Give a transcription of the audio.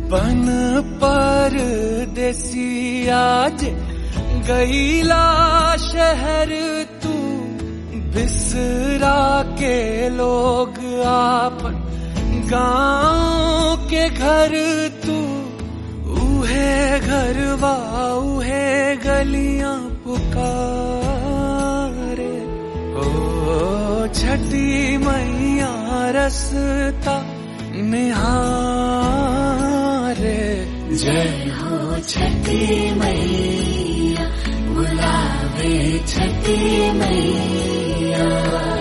बन पर देसी आज गईला शहर तू बिसरा के लोग आपन गांव के घर तू उहे घरवा उहे गलियां पुकारे ओ छठी मैया रसता निहारे जय हो छठी मैया बुलावे छठी मैया